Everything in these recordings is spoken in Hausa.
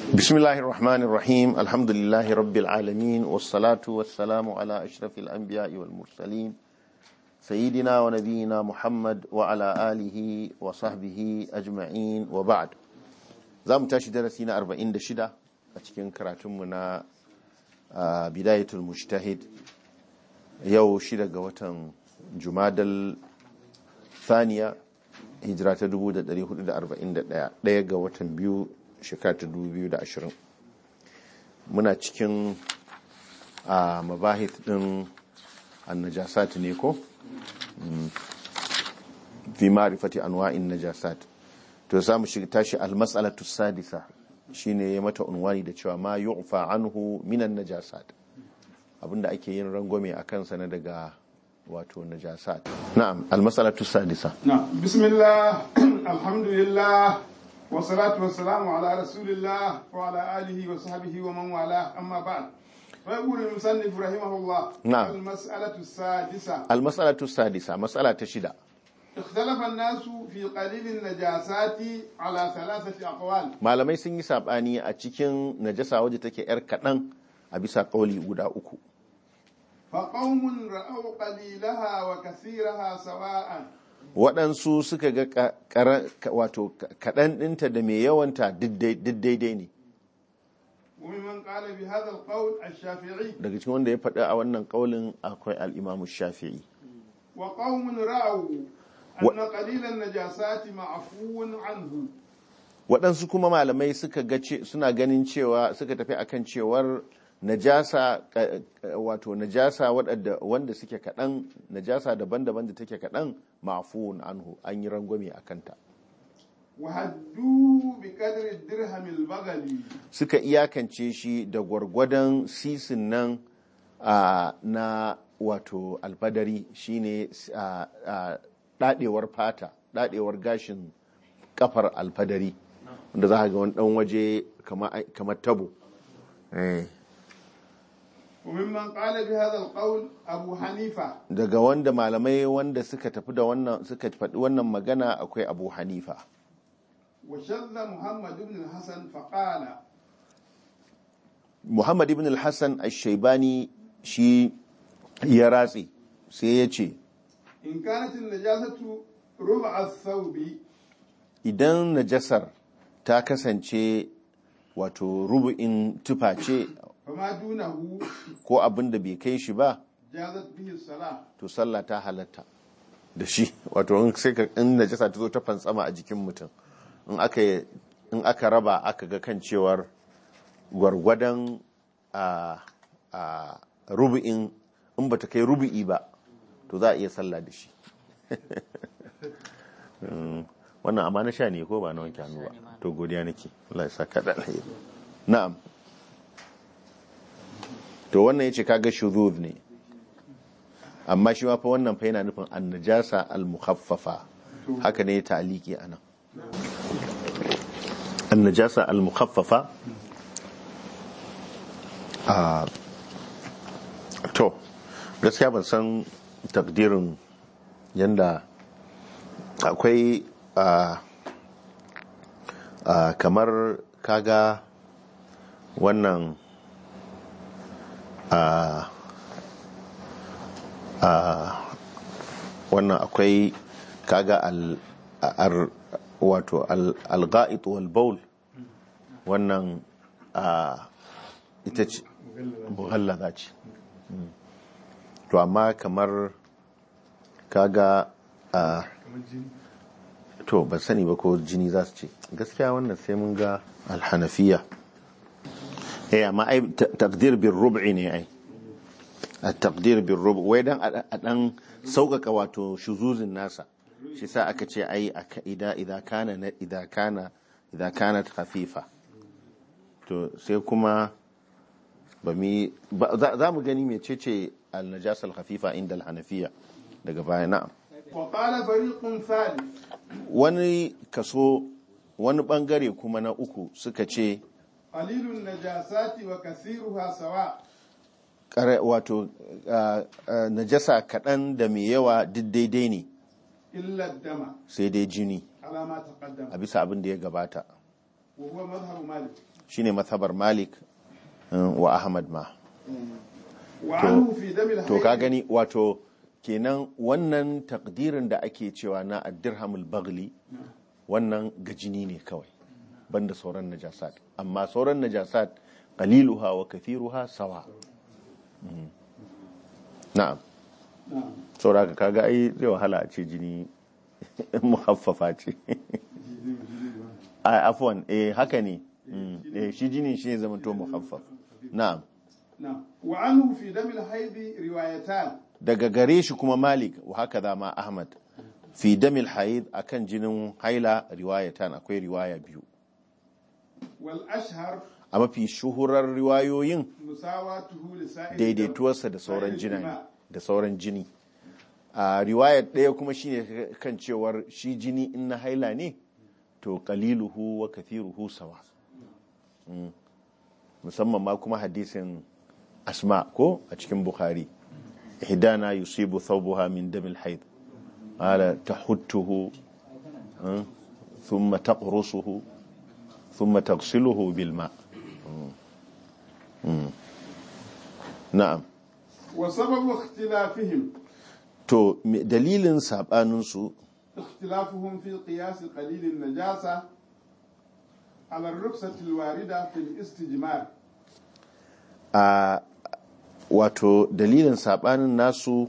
بسم الله الرحمن الرحيم الحمد لله رب العالمين والصلاة والسلام على أشرف الأنبياء والمرسلين سيدنا ونبينا محمد وعلى آله وصحبه أجمعين وبعد زام تاشي درسينا أربعين دشدة أتكين كراتمنا بداية المجتهد يو شدة قوة جماد الثانية hijira ta 1441 ɗaya ga watan biyu shekara ta 2020 muna cikin a mabahith ɗin annajasat ne ko? fi ma'rifati anwa'in najasat to za mu shiga tashi almas'alatu sadisa shine ya mata unwani da cewa ma yu'fa anhu minan najasat abinda ake yin rangwame a kansa na daga wato najasat na'am almas'alatu sadisa نعم بسم الله الحمد لله والصلاة والسلام على رسول الله وعلى آله وصحبه ومن والاه أما بعد فيقول المصنف رحمه الله نعم. المسألة السادسة almas'alatu sadisa mas'ala ta shida اختلف الناس في قليل النجاسات على ثلاثة أقوال malamai sun yi sabani a cikin najasa wadda take yar kaɗan a bisa ƙauli guda uku فقوم رأوا قليلها وكثيرها سواء waɗansu suka ga ka- kara- ka- wato ka- kaɗan ɗinta da mai yawanta duk dai- duk daidai ne وممن قال بهذا القول الشافعي daga cikin wanda ya faɗi a wannan ƙaulin akwai al'imamu shafi'i وقوم رأوا أن قليل النجاسات معفو عنه waɗansu kuma malamai suka ga ce- suna ganin cewa suka tafi akan cewar najasa ka- ka- wato najasa waɗanda wanda suke kaɗan najasa daban-daban da take kaɗan ma'fuun anhu an yi rangwame a kanta وهدوه بقدر الدرهم البغلي suka iyakance shi da gwargwadon sisin nan a na wato alfadari shine a a dadewar fata dadewar gashin kafar alfadari wanda za ka ga wani dan waje kama- kamar tabo Eh, وممن قال بهذا القول أبو حنيفة daga wanda malamai wanda suka tafi da wannan suka faɗi wannan magana akwai abu hanifa وشذ محمد بن الحسن فقال muhammad ibn al-hassan al-shaibani shi ya ratse sai ya ce إن كانت النجاسة ربع الثوب idan najasar ta kasance wato rubu'in tufa ce فما دونه ko abin da bai kai shi ba جازت به الصلاة to sallah ta halatta da shi wato in sai ka in najasa ta zo ta fantsama a jikin mutum in aka in aka raba aka ga kan cewar gwargwadon a a rubu'in in bata kai rubu'i ba to za a iya sallah da shi Mm, wannan amma na sha ne ko ba na wanke hannu ba to godiya nake Allah ya saka da alheri na'am to wannan yace kaga shuzuz ne amma shi ma fa wannan fa yana nufin annajasa al-mukhaffafa haka ne ta'aliki anan annajasa al-mukhaffafa a to gaskiya ban san takdirin yanda akwai a a kamar kaga wannan a a wannan akwai kaga al ar wato al al-ga'it wal bawl wannan a ita ce mughallaza ce Mm. to amma kamar kaga a to ban sani ba ko jini za su ce gaskiya wannan sai mun ga alhanafiya eh amma ai ta- taqdir bil rub'i ne ai at-taqdir bil rub' wai dan a a dan sauƙaƙa wato shuzuzin nasa shi sa aka ce ai aka- ida idza kana na- idza kana idza kanat khafifa to sai kuma ba mi ba- za za mu gani mecece al-najasa al-khafifa inda al-hanafiya daga baya na'am وقال فريق ثالث wani kaso wani bangare kuma na uku suka ce قليل النجاسات وكثيرها سواء kare- wato ah, ah, najasa kaɗan da mai yawa duk daidai ne illa dama sai dai jini ala ma taqaddama a bisa abin da ya gabata وهو مذهب مالك shine mazhabar malik uh, wa ahmad ma وعنه في دم to ka الحيض gani wato kenan wannan takdirin da ake cewa na addirhamul bagli wannan gajini ne kawai banda sauran najasat amma sauran najasat qaliluha wa kathiruha sawa Mhm. na'am نعم saboda haka kaga ai zai wahala a ce jini muhaffafa ce a afwan eh haka ne Mm, eh shi jini shi ne zama to muhaffaf na'am نعم وعنه في دم الحيض روايتان daga gare shi kuma malik wa haka za ma ahmad fi damil haid akan jinin haila riwayatan akwai riwaya biyu والأشهر a mafi shuhurar riwayoyin مساواته لسائر daidaituwarsa da sauran سائر jina الدماء. da sauran jini a riwayar ɗaya kuma shine kan cewar shi jini in na haila ne to qaliluhu wa kathiruhu sawa Mm. musamman ma kuma hadisin asma ko a cikin bukhari ihdana yusibu thawbuha min damil haid qala tahuttuhu mm, thumma taqrusuhu thumma taghsiluhu bil ma Mm. Mm. na'am وسبب اختلافهم to me- dalilin saɓaninsu اختلافهم في قياس قليل النجاسة على الرخصة الواردة في الاستجمار a wato dalilin saɓanin nasu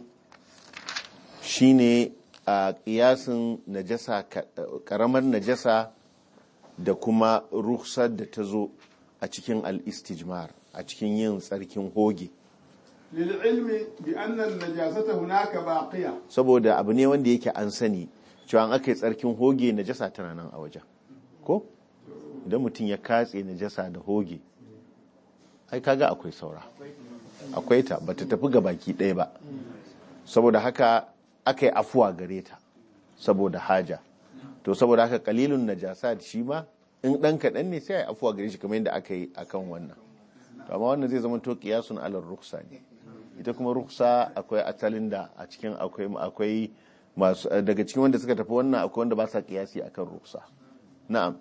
shine a ƙiyasin najasa ka- ƙaramar najasa da kuma ruksar da ta zo a cikin al-istijmar a cikin yin tsarkin hoge للعلم بأن النجاسة هناك باقية saboda abu ne wanda yake an sani cewa an aka yi tsarkin hoge najasa tana nan a wajen ko idan mutum ya katse najasa da hoge ai kaga akwai saura akwai ta bata tafi ga baki ɗaya ba saboda haka aka yi afuwa gare ta saboda haja to saboda haka kalilun najasa shi ma in ɗan kaɗan ne sai a yi afuwa gare shi kamar yadda aka yi akan wannan to amma wannan zai zama to kiyasun alar ruksa ne ita kuma ruksa akwai asalin da a cikin akwai akwai masu daga cikin wanda suka tafi wannan akwai wanda ba sa kiyasi akan ruksa na'am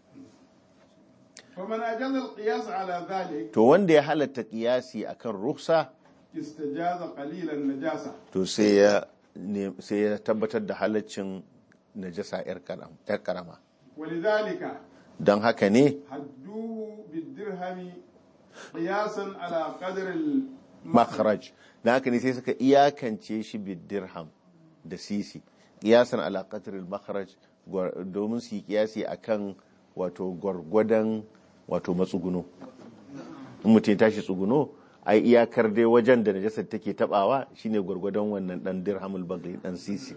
فمن أجاز القياس على ذلك to wanda ya halatta kiyasi akan ruksa استجاز قليل النجاسة to sai ya ne- sai ya tabbatar da halaccin najasa yar karam yar karama ولذلك don haka ne حدوه بالدرهم قياسا على قدر المخرج makharaj don haka ne sai suka iyakance shi bidirham da sisi kiyasan ala qadril makharaj gwar- domin su yi kiyasi akan wato gwargwadon wato matsuguno in mutum ya tashi tsuguno ai iyakar dai wajen da najasar take tabawa shine gwargwadon wannan dan dirhamul bagli dan sisi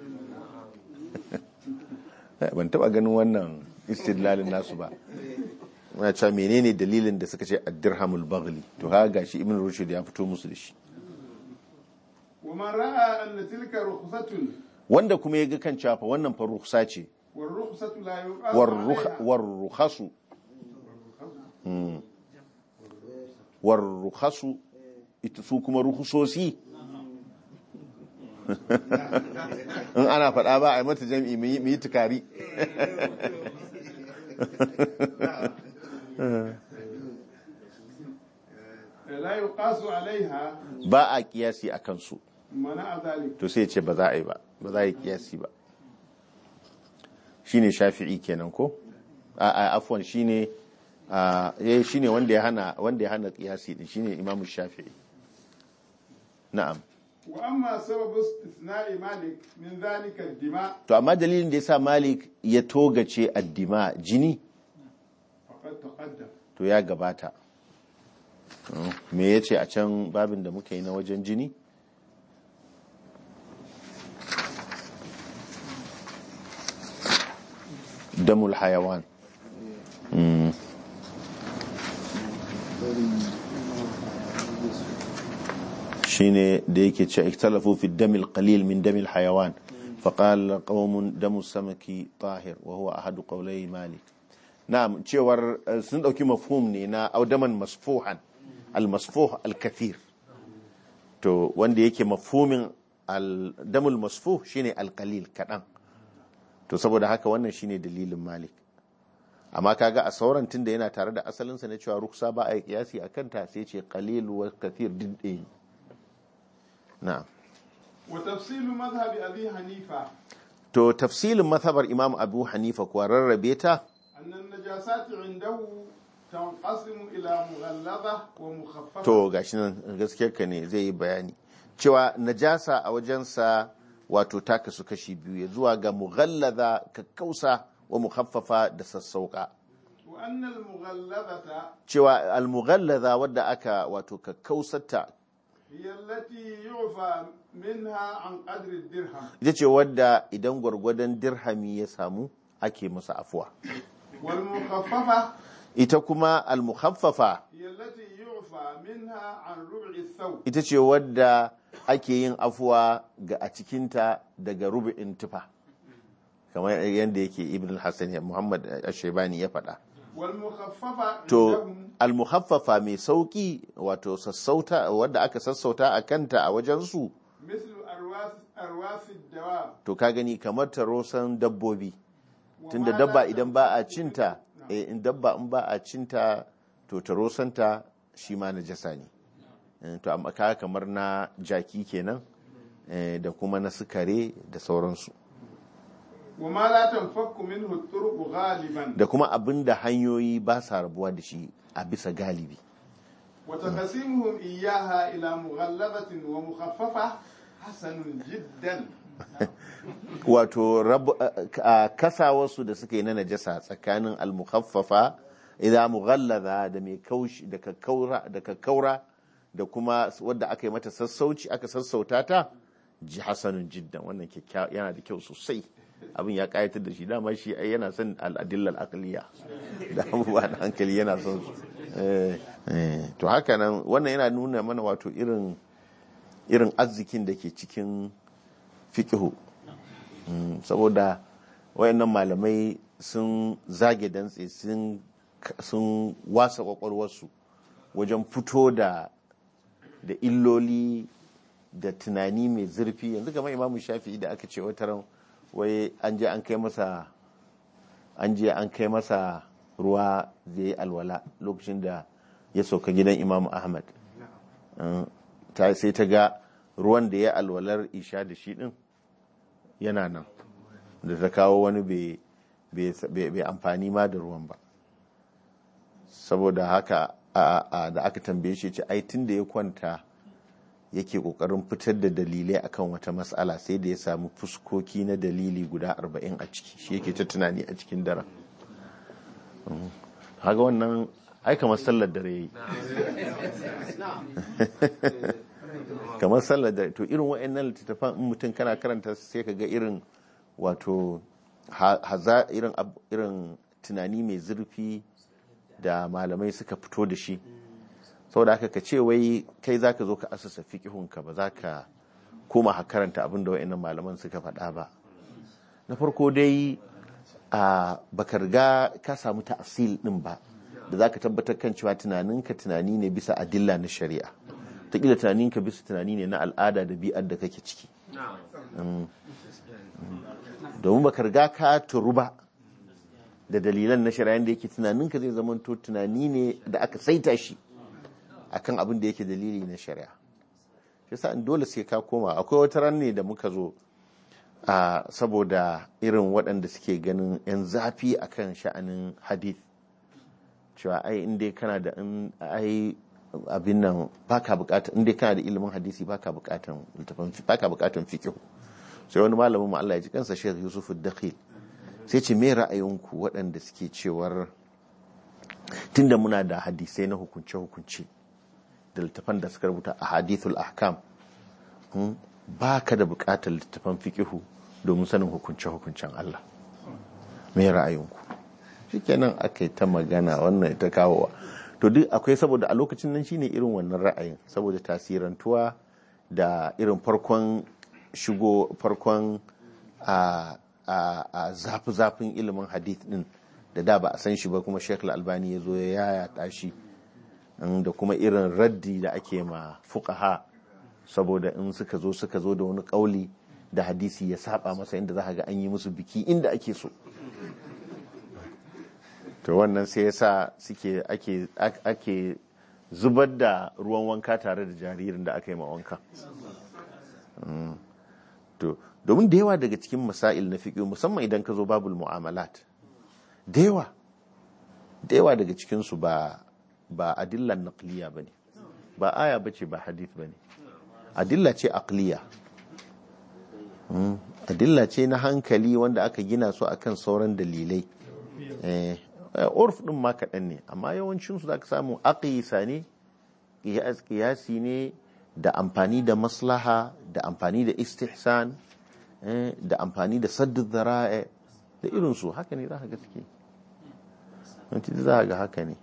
ban taba ganin wannan istidlalin nasu ba na cewa menene dalilin da suka ce ad-dirhamul bagli to ha gashi ibn rushd ya fito musu da shi ومن رأى أن تلك رخصة wanda kuma ya ga kan cewa fa wannan fa rukhsa ce والرخصة لا يقاس war عليها war rukhasu Mm. war rukhasu ita su kuma ruhusosi in ana faɗa ba a yi mata jam'i mu yi mu yi tukari لا يقاس عليها ba a kiyasi a kansu منع ذلك to sai ce ba za a yi ba ba za a yi kiyasi ba shine shafi'i kenan ko a a afwan shine a eh shine wanda ya hana wanda ya hana kiyasi din shine imamu shafi'i na'am وأما سبب استثناء مالك من ذلك الدماء to amma dalilin da yasa malik ya togace addima jini فقد تقدم to ya gabata Mm, me yace a can babin da muka yi na wajen jini damul hayawan Mm. shine da yake ce ikhtalafu fi damil qalil min damil hayawan faqala qaumun damu samaki tahir wa huwa ahadu qawlai malik na'am cewar eh, sun dauki mafhum ne na audaman masfuhan al masfuh al kathir to wanda yake mafhumin al damul masfuh shine al qalil kadan to saboda haka wannan shine dalilin malik amma kaga a sauran tunda yana tare da asalinsa na cewa ruksa ba a yi kiyasi a kanta sai ce qalilu wa kathir duk ɗaya ne na'am wa tafsilu madhhabi abi hanifa to tafsilin mazhabar imam abu hanifa kuwa rarrabe ta أن النجاسات عنده تنقسم إلى مغلظة ومخففة to gashi nan gaskiyar ka ne zai yi bayani cewa najasa a wajensa wato ta kasu kashi biyu ya zuwa ga mughallaza kakkausa wa mukhaffafa da sassauka وأن المغلظة cewa almughallaza wadda aka wato kakkausarta هي التي يعفى منها عن قدر الدرهم ita ce wadda idan gwargwadon dirhami ya samu ake masa afuwa والمخففة ita kuma almukhaffafa هي التي يعفى منها عن ربع الثوب ita ce wadda ake yin afuwa ga a cikinta daga rubu'in tufa kamar yadda yake ibn al-hassan ya muhammad ashebani ya faɗa والمخففة to عندهم almuhaffafa mai sauki wato sassauta wadda aka sassauta a kanta a wajensu مثل أرواس أرواس الدواب to ka gani kamar tarosan dabbobi tunda وما dabba لا idan ba a تنفك cinta نعم. eh, in dabba in ba a cinta to tarosanta shi ma najasa ne Eh, to amma ka kamar na jaki kenan eh, da kuma na sukare da sauransu وما لا تنفك منه الطرق غالبا da kuma abin da hanyoyi ba sa rabuwa da shi a bisa galibi وتقسيمهم إياها إلى مغلظة ومخففة حسن جدا wato rabu- a- a kasawarsu da suka yi na najasa tsakanin almukhaffafa idan mughallaza da mai kaushi da kakkaura da kakkaura da kuma wadda aka yi mata sassauci aka sassauta ta ji hasanun jiddan wannan kyakkyawa yana da kyau sosai abin ya kayatar da shi dama shi ai yana son al'adillar aqliya da abubuwa da hankali yana son su Eh, eh, to haka nan wannan yana nuna mana wato irin irin arzikin da ke cikin fikihu Mm, saboda wayannan malamai sun zage dantse sun sun wasa kwakwalwarsu wajen fito da da illoli da tunani mai zurfi yanzu kamar imamu shafi'i da aka ce wata ran wai an je an kai masa an je an kai masa ruwa zai yi alwala lokacin da ya sauka gidan imamu ahmad Mm, ta sai ta ga ruwan da ya alwalar isha da shi din yana nan da ta kawo wani bai amfani ma da ruwan ba saboda haka da aka tambaye shi ce ai tun da ya kwanta yake kokarin fitar da dalilai akan wata matsala sai da ya samu fuskoki na dalili guda arba'in a ciki shi yake ta tunani a cikin daren haga wannan ai kamar sallar dare yayi kamar sallar dare to irin wa'annan littattafan in mutum kana karanta sai ka ga irin wato haza irin irin tunani mai zurfi da malamai suka fito da shi saboda haka ka ce wai kai zaka zo ka asasa fiqhunka ba za ka koma ha karanta abin da wa'annan malaman suka faɗa ba na farko dai a baka riga ka samu ta'asil din ba da za ka tabbatar kan cewa tunaninka tunani ne bisa adilla na shari'a taƙila tunaninka bisa tunani ne na al'ada da bi'ar da kake ciki domin baka riga ka turu ba da dalilan na shari'a da yake tunaninka zai zama to tunani ne da aka saita shi akan abin da yake dalili na shari'a yasa in dole sai ka koma akwai wata ran ne da muka zo a saboda irin waɗanda suke ganin 'yan zafi akan sha'anin hadith cewa ai inda kana da in ai abin nan baka bukata inda kana da ilimin hadisi baka bukatan littafin baka bukatan fiqh sai wani malamin mu Allah ya ji kansa Sheikh Yusuf Dakhil sai ce me ra'ayinku waɗanda suke cewar tunda muna da hadisai na hukunce hukunce da littafan da suka rubuta a hadithul ahkam baka da bukatar littafan fiqh domin sanin hukunce hukuncen Allah me ra'ayinku shikenan aka yi ta magana wannan ta kawowa to duk akwai saboda a lokacin nan shine irin wannan ra'ayin saboda tasirantuwa da irin farkon shigo farkon a a zafi-zafin ilimin hadith din da da ba a san shi ba kuma Sheikh Al-Albani ya zo ya yaya shi da kuma irin raddi da ake ma fuqaha saboda in suka zo suka zo da wani kauli da hadisi ya saba masa inda za ga an yi musu biki inda ake so to wannan sai ya sa suke ake ake zubar da ruwan wanka tare da jaririn da aka yi ma wanka Mm. to domin da yawa daga cikin masail na fiƙi musamman idan ka zo babul mu'amalat da yawa da yawa daga cikinsu ba ba adillan naqliya bane ba aya bace ba hadith bane adilla ce aqliya Mm. adilla ce na hankali wanda aka gina su akan sauran dalilai eh eh, urf din ma kaɗan ne amma yawancinsu za ka samu aqisa ne qiyas qiyasi ne da amfani da maslaha da amfani da istihsan eh, da amfani da saddu zara'a da irinsu haka ne za ka ga suke wanci za ka ga haka ne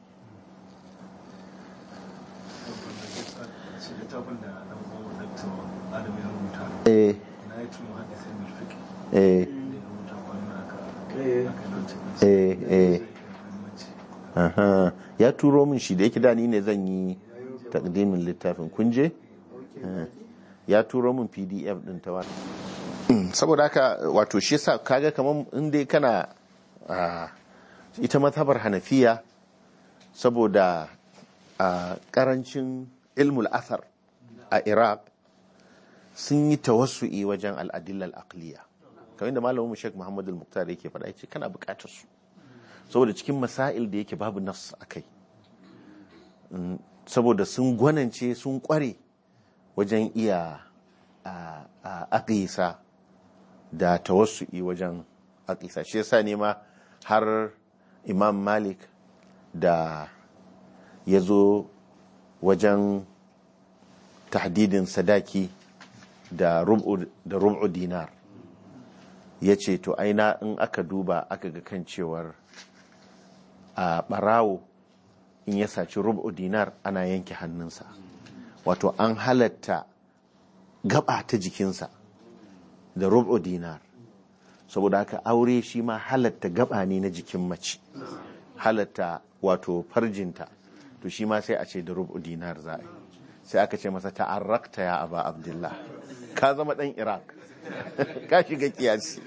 littafin da ɗan uwan Dr. Adam ya rubuta eh na yi tuno haka sai mai fiƙi eh da ya rubuta kwanan aka aka dauce eh eh aha ya turo min shi da yake da ni ne zan yi takdimin littafin kunje ya turo min pdf din ta wata saboda haka wato shi yasa kaga kamar in dai kana ah, ita mazhabar hanafiya saboda a karancin ilmul athar a iraq sun yi tawassu'i wajen al'adillar aqliya kamar da malamin mu Sheikh Muhammad al-Muqtar yake faɗa yace kana buƙatar su saboda cikin masail da yake babu nas akai Mm, saboda sun gwanance sun kware wajen iya a a- aqisa da tawassu'i wajen aqisa shi yasa ne ma har Imam Malik da ya zo wajen tahdidin sadaki da rub'u da rub'u dinar ya ce to aina in aka duba aka ga kan cewar a barawo in ya saci rub'u dinar ana yanke hannunsa wato an halatta gaba ta jikinsa da rub'u dinar saboda haka aure shi ma halatta gaba ne na jikin mace halatta wato farjinta to shi ma sai a ce da rub'u dinar za a yi sai aka ce masa ta'arrakta ya aba abdullah ka zama dan iraq ka shiga kiyasi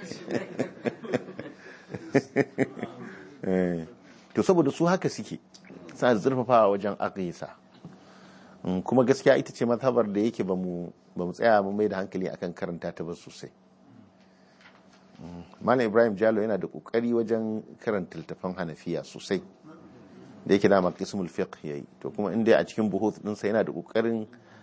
Eh, to saboda su haka suke sa zurfafawa wajen aqisa Mm, kuma gaskiya ita ce mazhabar da yake ba mu tsaya mu mai da hankali akan karanta ta ba sosai Mm, malam ibrahim jalo yana da kokari wajen karanta littafan hanafiya sosai da yake dama qismul fiqh yayi to kuma inda a cikin buhuth dinsa yana da kokarin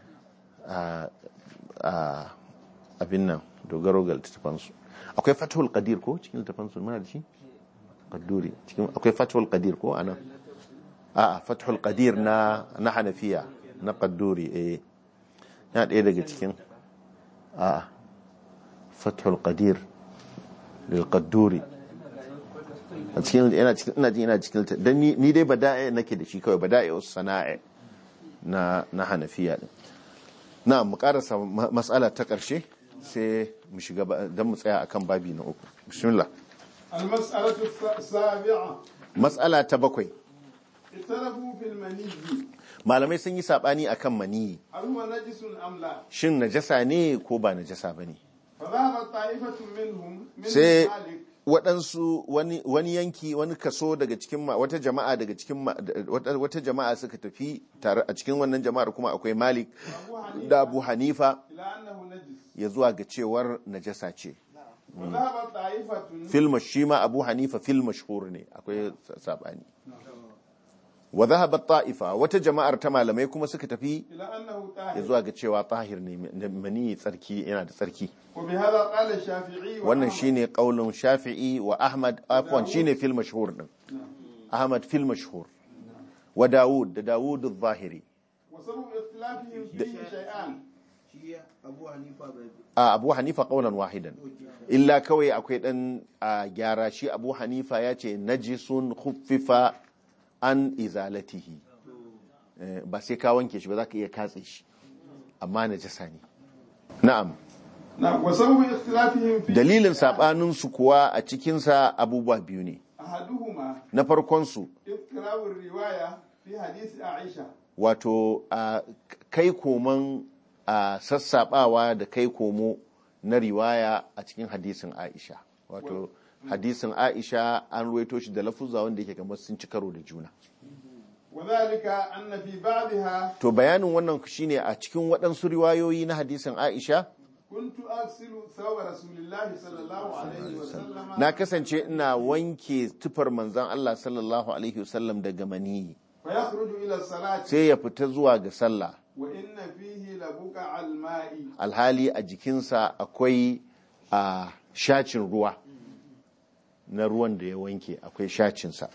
a a abin nan dogaro ga littafan su akwai fathul qadir ko cikin littafan su muna da shi qadduri cikin akwai fathul qadir ko anan a a fathul qadir na na hanafiya na qadduri eh yana ɗaya daga cikin a a fathul qadir lil qadduri a cikin yana cikin ina jin yana cikin dan ni ni dai bada'i nake da shi kawai bada'i us sana'i na na hanafiya din na mu karasa ma- mas'ala ta karshe sai mu shiga ba- dan mu tsaya akan babi na uku bismillah المسألة السابعة mas'ala ta bakwai اختلفوا في المني malamai sun yi sabani akan maniyi هل هو نجس أم لا shin najasa ne ko ba najasa bane فذهب طائفة منهم من sai مالك waɗansu wani, wani yanki wani kaso daga cikin ma- wata jama'a daga cikin ma- da- wata, wata jama'a suka tafi tare a cikin wannan jama'ar kuma akwai malik أبو حنيفة da abu hanifa إلى أنه نجس ya zuwa ga cewar najasa ce وذهب طائفة filma shi ma abu hanifa fil mashhur ne akwai sa- sabani wa dhahabat ta'ifa wata jama'ar ta malamai kuma suka tafi إلى أنه ya طاهر zuwa ga cewa tahir ne mani tsarki yana da tsarki وبهذا قال الشافعي wannan وأحمد. shine qaulun shafi'i wa ahmad afwan shine fil mashhur din ahmad fil mashhur wa daud da daud adh-dhahiri وسبب اختلافهم فيه شيئان shi abu hanifa bai a abu hanifa qaulan wahidan illa kawai akwai dan a gyara shi abu hanifa ya ce najisun khuffifa an izalatihi Eh, ba sai ka wanke shi ba za ka iya katse shi amma najasa ne na'am نعم وسبب اختلافهم فيه dalilin saɓaninsu kuwa a cikinsa abubuwa biyu ne أحدهما na farkonsu اضطراب الرواية في حديث عائشة wato a kai koman a sassaɓawa da kai komo na riwaya a cikin hadisin aisha wato hadisin aisha an ruwaito shi da lafuzza wanda yake kamar sun ci karo da juna وذلك أن في بعضها to bayanin wannan shine a cikin waɗansu riwayoyi na hadisin aisha كنت أغسل ثوب رسول الله صلى الله عليه وسلم na kasance ina wanke tufar manzan Allah sallallahu alaihi wasallam daga maniyi فيخرج إلى الصلاة sai ya fita zuwa ga sallah وإن فيه لبقع الماء alhali a jikinsa akwai a shacin ruwa na ruwan da ya wanke akwai shacinsa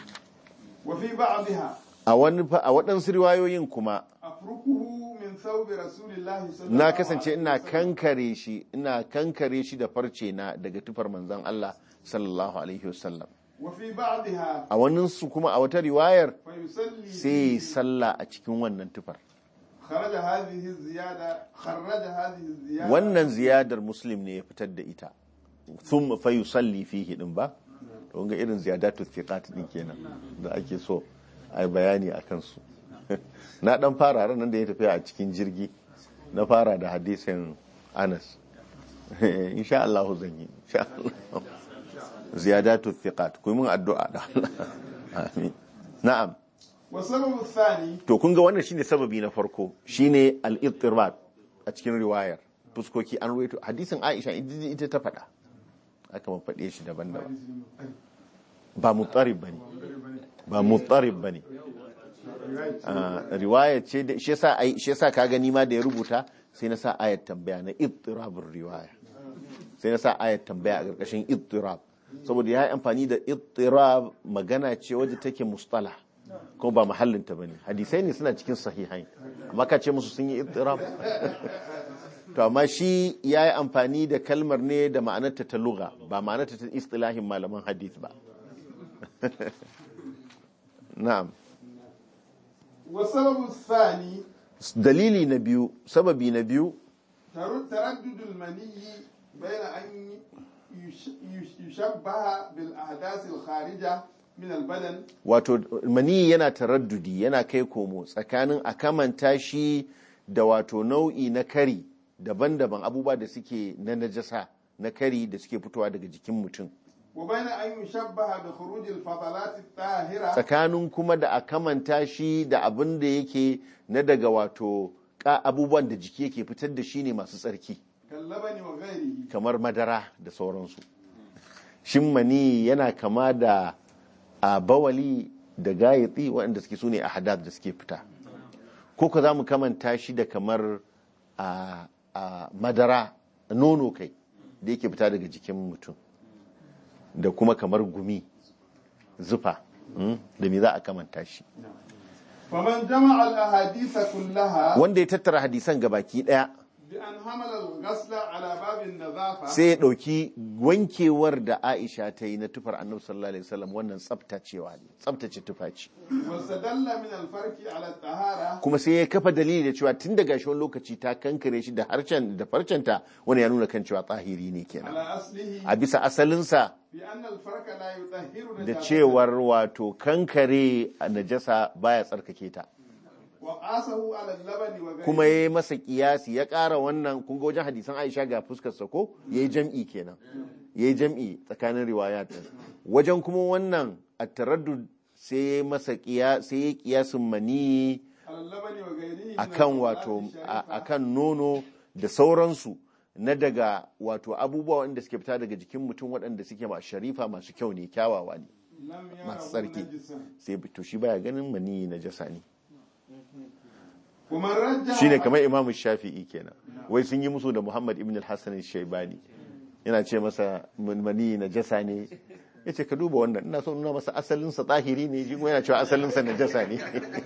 وفي بعضها a wani fa- a waɗansu riwayoyin kuma أفركه من ثوب رسول الله صلى الله na عليه kasance ina وسلم kankare shi ina kankare shi da farce na daga tufar manzan Allah sallallahu alaihi wasallam وفي بعضها a waninsu kuma a wata riwayar فيصلي sai ya yi sallah a cikin wannan tufar خرج هذه الزيادة خرج هذه الزيادة wannan ziyadar muslim ne ya fitar da ita sun fa yusalli fihi din ba to ga irin ziyadatu thiqat din kenan da ake so ai bayani akan su na dan fara ran nan da ya tafi a cikin jirgi na fara da hadisin Anas insha Allah zan yi insha Allah ziyadatu thiqat ku yi mun addu'a da Allah amin na'am والسبب الثاني to kun ga wannan shine sababi na farko shine al-ittirab a cikin riwayar fuskoki an ruwaito hadisin Aisha ita ita ta faɗa aka mun faɗe shi daban-daban ba mutarib bane ba mutarib bane Ah, riwaya ce da shi yasa ai shi yasa ka gani ma da ya rubuta sai na sa ayat tambaya na ittirabur riwaya sai na sa ayat tambaya a ƙarƙashin ittirab saboda ya yi amfani da ittirab magana ce wadda take mustalah kuma ba mahallinta ba ne hadisai ne suna cikin sahihai amma ka ce musu sun yi ittirab to amma shi ya yi amfani da kalmar ne da ma'anarta ta luga ba ma'anarta ta istilahin malaman hadith ba na'am والسبب الثاني dalili na biyu sababi na biyu تر- تردد المني بين أن يش- يش- يشبه بالأحداث الخارجة من البدن wato mani yana taraddudi yana kai komo tsakanin a kamanta shi da wato nau'i na kari daban-daban abubuwa da suke na najasa na kari da suke fitowa daga jikin mutum وبين أن يشبه بخروج الفضلات الطاهرة tsakanin kuma da a kamanta shi da abin da yake na daga wato ka abubuwan da jiki yake fitar da shi ne masu tsarki كاللبن وغيره kamar madara da sauransu shin mani yana kama da a bawali da gayatsi waɗanda suke su ne a hadad da suke fita ko ka za mu kamanta shi da kamar a a madara nono kai da yake fita daga jikin mutum da kuma kamar gumi zufa mm, da me za a kamanta shi فمن جمع الأحاديث كلها wanda ya tattara hadisan gabaki daya بأن حمل الغسل على باب النظافة sai ya ɗauki wankewar da aisha ta yi na tufar annabi sallallahu alaihi wasallam wannan tsaftacewa ne tsaftace tufa ce واستدل من الفرق على الطهارة kuma sai ya kafa dalili da cewa tun daga shi wani lokaci ta kankare shi da harcen da farcenta wani ya nuna kan cewa tsahiri ne kenan على أصله a bisa asalinsa بأن الفرق لا يطهر da نجاسة cewar wato kankare a najasa baya tsarkake ta وقاسه على اللبن وغيره kuma ya yi masa kiyasi ya ƙara wannan kun ga wajen hadisan aisha ga fuskar sa ko ya yi jam'i kenan ya yi jam'i tsakanin riwayat ɗin. wajen kuma wannan a taraddud sai ya yi masa kiya sai ya yi kiyasin mani على اللبن وغيره من akan الفضلات wato الشريفة a- akan nono da sauransu na daga wato abubuwa wanda suke fita daga jikin mutum waɗanda suke ma sharifa masu kyau ne kyawawa ne لم masu يره tsarki نجسا sai to shi baya ganin mani na jasa ne ومن رجح shine kamar imamu shafi'i kenan wai sun yi musu da muhammad ibn al-hassan shaibani yana ce masa mani na jasa ne ya ce ka duba wannan ina so nuna masa asalinsa tsahiri ne shi kuma yana cewa asalinsa na jasa ne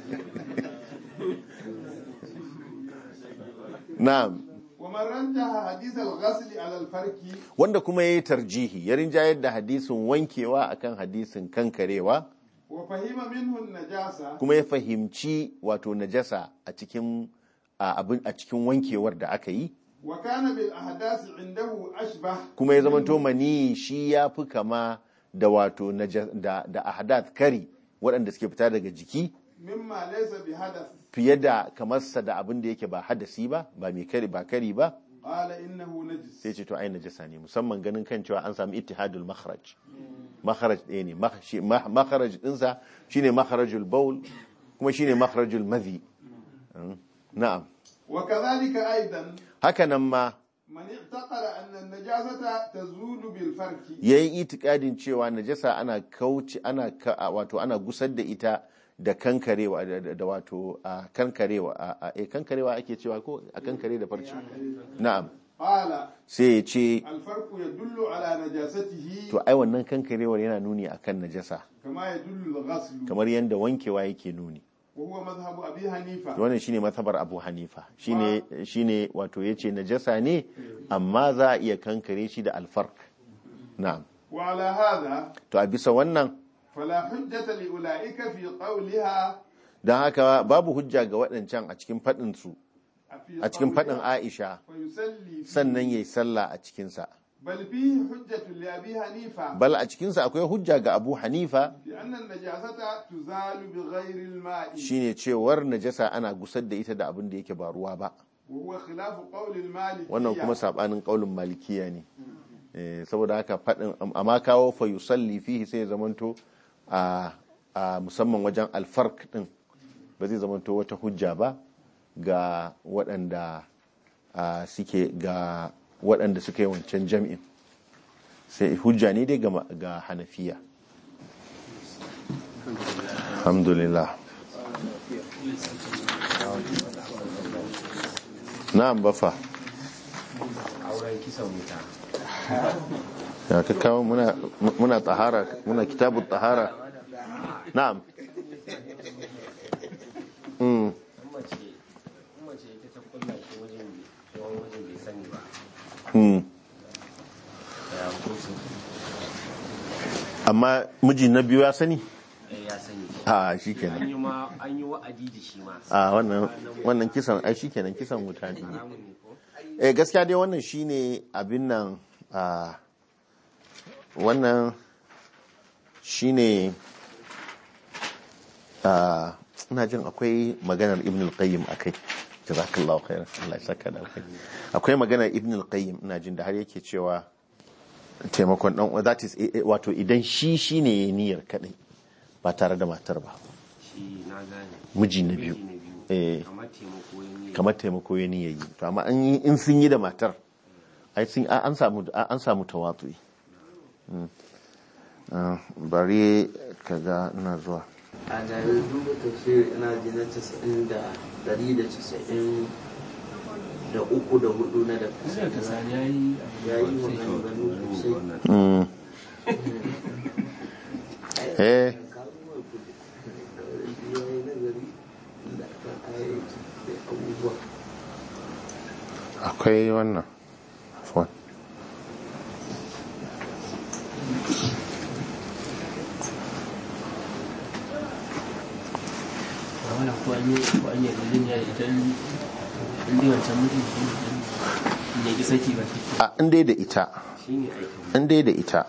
na'am ومن رجح حديث الغسل على الفرق wanda kuma ya yi tarjihi ya rinjayar da hadisin wankewa akan hadisin kankarewa وفهم منه النجاسة kuma ya fahimci wato najasa a cikin a abin a cikin wankewar da aka yi وكان بالأحداث عنده أشبه kuma ya zamanto mani shi ya fi kama da wato naja- da, da ahadath kari waɗanda suke fita daga jiki مما ليس بحدث fiye da kamarsa da abin da yake ba hadasi ba ba mai kari ba kari ba قال إنه نجس sai ce to ai najasa ne musamman ganin kan cewa an samu ittihadul makharaj makharaj ɗaya ne Mak- shi- ma- makharaj ɗinsa shine makharajul baul kuma shine makharajul madhi Mm. na'am وكذلك أيضا haka nan ma من اعتقد أن النجاسة تزول بالفرك yayin itikadin cewa najasa ana kauce ana ka- a- wato ana gusar da ita da kankarewa da- da da wato a kankarewa a a- eh, kankarewa ake cewa ko a kankare da farci na'am قال sai ya ce الفرق يدل على نجاسته to ai wannan kankarewar yana nuni akan najasa كما يدل الغسل kamar yadda wankewa yake nuni وهو مذهب أبي حنيفة wannan shine mazhabar Abu Hanifa shine shine wato yace najasa ne amma za a iya kankare shi da alfarq na'am وعلى هذا to a bisa wannan فلا حجة لأولئك في قولها don haka babu hujja ga waɗancan a cikin faɗin su في a cikin faɗin قولها Aisha فيسلي فيه. sannan yayi sallah a cikin sa بل فيه حجة لأبي حنيفة bal a cikin sa akwai hujja ga Abu Hanifa لأن النجاسة تزال بغير الماء shine cewar najasa ana gusar da ita da abin da yake ba ruwa ba وهو خلاف قول المالكية wannan kuma sabanin kaulin malikiya ne Eh, saboda haka faɗin amma kawo fa yusalli fihi sai ya zamanto a a musamman wajen alfark din ba zai zamanto wata hujja ba ga waɗanda a, suke ga waɗanda suka yi wancan jam'in sai hujja ne dai ga ma- ga hanafiya alhamdulillah na'am bafa auren kisan wuta ya ka kawo muna muna tahara muna kitabut tahara na'am mm in mace in mace ita ta kulla shi wajen yawan wajen bai sani ba mm ya hukuncin amma miji na biyu ya sani eh, ya sani a an shikenan yi ma an yi wa'adi da shi ma a wannan wannan kisan ai shikenan kisan wuta ne haramun ne ko eh gaskiya dai wannan shine abin nan a wannan shine a ina jin akwai maganar ibn al-qayyim akai jazakallahu khairan Allah ya saka da alkhairi akwai maganar ibn al-qayyim ina jin da har yake cewa taimakon dan uwa that is eh, eh, wato idan shi shine yayi niyyar kadai ba tare da matar ba shi na gane miji na biyu Miji na biyu eh kamar taimako ya ne kamar taimako ya niyayi to amma an yi- in sun yi da matar ai sun an samu an samu tawatsuyi Mm. Ah, bari kaga ina zuwa a garin duba tafsir ina ji na casa'in da dari da casa'in da uku da hudu na da Sai ka sani ya yi ya yi maganganu sosai Mm. eh kalmar ku da ya yi nazari da kan ayyuki da abubuwa akwai wannan Afwan. a wani ko an yi ko an yi yarjejeniya da ita in in dai wancan mutum shi ne ya ki saki ba shi a in dai da ita shi ne aikin in dai da ita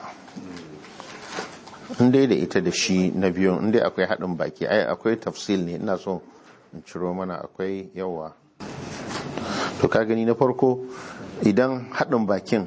in dai da ita da shi na biyun in dai akwai haɗin baki ai akwai tafsil ne ina so in ciro mana akwai yawa to ka gani na farko idan haɗin bakin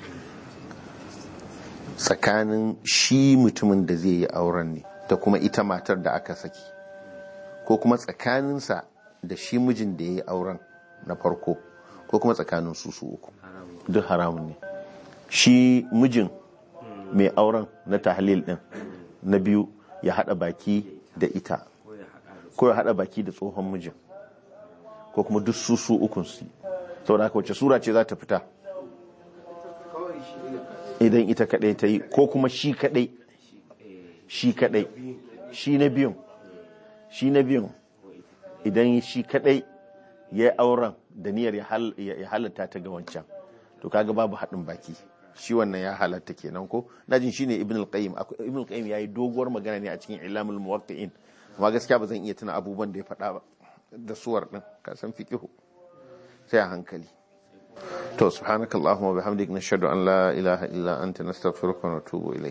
tsakanin shi mutumin da zai yi auren ne da kuma ita matar da aka saki ko kuma tsakaninsa da shi mijin da ya yi auren na farko ko kuma tsakanin su su uku duk haramun ne shi mijin mai auren na tahlil din na biyu ya hada baki da ita ko ya haɗa da ko ya hada baki da tsohon mijin ko kuma duk su su ukun su saboda haka wace sura ce za ta fita kawai shi ne idan ita kadai ta yi ko kuma shi kadai shi kadai shi na biyun shi na biyun idan shi kadai ya yi auren da niyyar ya hal- ya halatta ta ga wancan to kaga babu haɗin baki shi wannan ya halatta kenan ko najin shine ibn al-qayyim Akwai- ibn al-qayyim yayi doguwar magana ne a cikin ilamul muwaqqi'in amma gaskiya ba zan iya tuna abubuwan da ya faɗa ba da suwar din ka san fiqihu sai a hankali to subhanakallahumma wa bihamdik nashhadu an la ilaha illa anta nastaghfiruka wa natubu ilayk